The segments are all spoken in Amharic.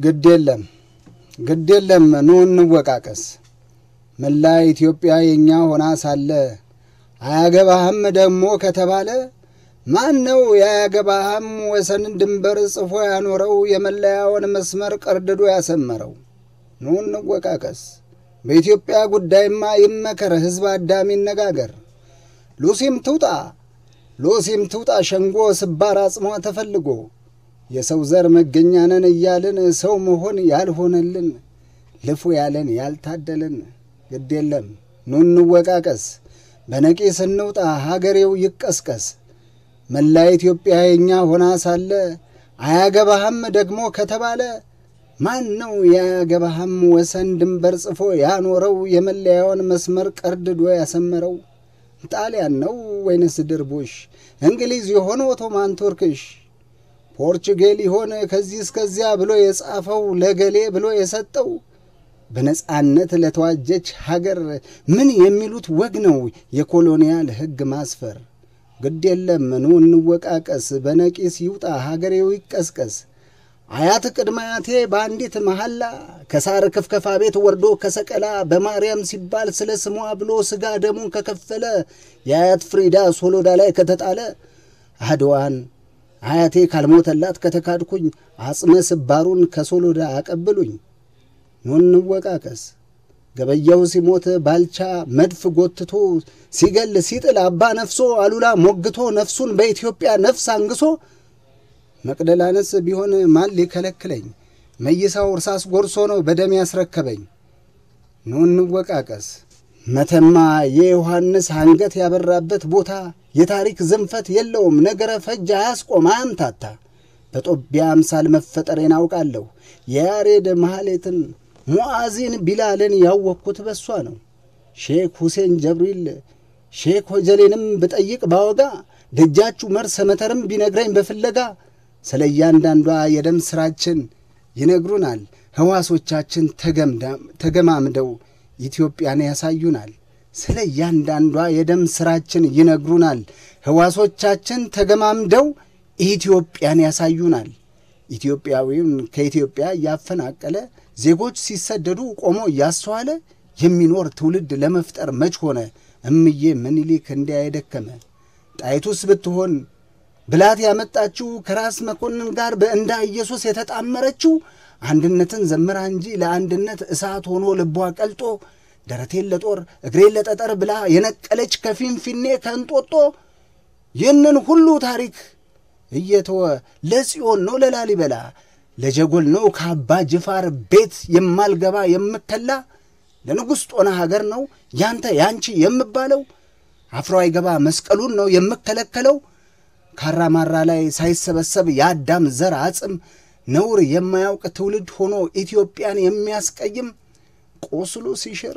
ግድ የለም ግድ የለም ኑ እንወቃቀስ። መላ ኢትዮጵያ የእኛ ሆና ሳለ አያገባህም ደግሞ ከተባለ ማን ነው የአያገባህም ወሰንን ድንበር ጽፎ ያኖረው የመለያውን መስመር ቀርድዶ ያሰመረው? ኑ እንወቃቀስ። በኢትዮጵያ ጉዳይማ ይመከር፣ ሕዝብ አዳሚ ይነጋገር። ሉሲም ትውጣ ሉሲም ትውጣ ሸንጎ ስባር አጽሟ ተፈልጎ የሰው ዘር መገኛ ነን እያልን ሰው መሆን ያልሆነልን ልፉ ያለን ያልታደልን ግድ የለም ኑ እንወቃቀስ። በነቂስ እንውጣ ሀገሬው ይቀስቀስ። መላ ኢትዮጵያ የእኛ ሆና ሳለ አያገባህም ደግሞ ከተባለ ማን ነው የአያገባህም ወሰን ድንበር ጽፎ ያኖረው የመለያውን መስመር ቀርድዶ ያሰመረው? ጣሊያን ነው ወይንስ ድርቡሽ? እንግሊዝ የሆነ ኦቶማን ቱርክሽ? ፖርቹጌል ይሆን ከዚህ እስከዚያ ብሎ የጻፈው ለገሌ ብሎ የሰጠው? በነጻነት ለተዋጀች ሀገር ምን የሚሉት ወግ ነው የኮሎኒያል ሕግ ማስፈር? ግድ የለም ኑ እንወቃቀስ፣ በነቂስ ይውጣ ሀገሬው ይቀስቀስ። አያት ቅድመ አያቴ በአንዲት መሐላ ከሳር ክፍከፋ ቤት ወርዶ ከሰቀላ በማርያም ሲባል ስለ ስሟ ብሎ ሥጋ ደሙን ከከፈለ የአያት ፍሪዳ ሶሎዳ ላይ ከተጣለ አድዋን አያቴ ካልሞተላት ከተካድኩኝ አጽመ ስባሩን ከሶሎዳ አቀብሉኝ። ኑ እንወቃቀስ። ገበያው ሲሞት ባልቻ መድፍ ጎትቶ ሲገል ሲጥል አባ ነፍሶ አሉላ ሞግቶ ነፍሱን በኢትዮጵያ ነፍስ አንግሶ መቅደላነስ ቢሆን ማን ሊከለክለኝ? መይሳው እርሳስ ጎርሶ ነው በደም ያስረከበኝ። ኑ እንወቃቀስ። መተማ የዮሐንስ አንገት ያበራበት ቦታ የታሪክ ዝንፈት የለውም ነገረ ፈጅ አያስቆም አያምታታ። በጦቢያ አምሳል መፈጠሬን አውቃለሁ። የያሬድ መሐሌትን ሙዓዚን ቢላልን ያወቅኩት በሷ ነው። ሼክ ሁሴን ጀብሪል ሼክ ሆጀሌንም ብጠይቅ ባወጋ ደጃችሁ መርሰ መተርም ቢነግረኝ በፍለጋ ስለ እያንዳንዷ የደም ሥራችን ይነግሩናል። ሕዋሶቻችን ተገማምደው ኢትዮጵያን ያሳዩናል። ስለ እያንዳንዷ የደም ሥራችን ይነግሩናል። ሕዋሶቻችን ተገማምደው ኢትዮጵያን ያሳዩናል። ኢትዮጵያዊውን ከኢትዮጵያ እያፈናቀለ ዜጎች ሲሰደዱ ቆሞ እያስተዋለ የሚኖር ትውልድ ለመፍጠር መች ሆነ እምዬ ምኒልክ እንዲያ የደከመ ጣይቱስ ብትሆን ብላት ያመጣችው ከራስ መኮንን ጋር በእንዳ ኢየሱስ የተጣመረችው አንድነትን ዘምራ እንጂ ለአንድነት እሳት ሆኖ ልቧ ቀልጦ ደረቴን ለጦር እግሬን ለጠጠር ብላ የነቀለች ከፊንፊኔ ከእንጦጦ ይህንን ሁሉ ታሪክ እየተወ ለጽዮን ነው ለላሊበላ ለጀጎል ነው ከአባ ጅፋር ቤት የማልገባ የምከላ ለንጉሥ ጦና ሀገር ነው ያንተ ያንቺ የምባለው አፍሮ አይገባ መስቀሉን ነው የምከለከለው ካራማራ ላይ ሳይሰበሰብ የአዳም ዘር አጽም ነውር የማያውቅ ትውልድ ሆኖ ኢትዮጵያን የሚያስቀይም ቆስሎ ሲሽር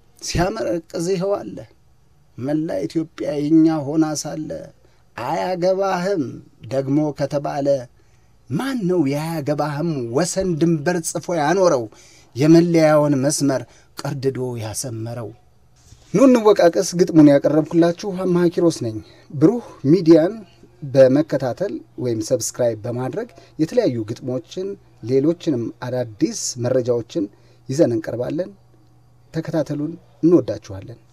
ሲያመረቅዝ ይኸው አለ። መላ ኢትዮጵያ የኛ ሆና ሳለ አያገባህም ደግሞ ከተባለ ማን ነው የአያገባህም ወሰን ድንበር ጽፎ ያኖረው የመለያውን መስመር ቀርድዶ ያሰመረው? ኑ እንወቃቀስ ግጥሙን ያቀረብኩላችሁ አማሃ ኪሮስ ነኝ። ብሩህ ሚዲያን በመከታተል ወይም ሰብስክራይብ በማድረግ የተለያዩ ግጥሞችን፣ ሌሎችንም አዳዲስ መረጃዎችን ይዘን እንቀርባለን። ተከታተሉን። እንወዳችኋለን።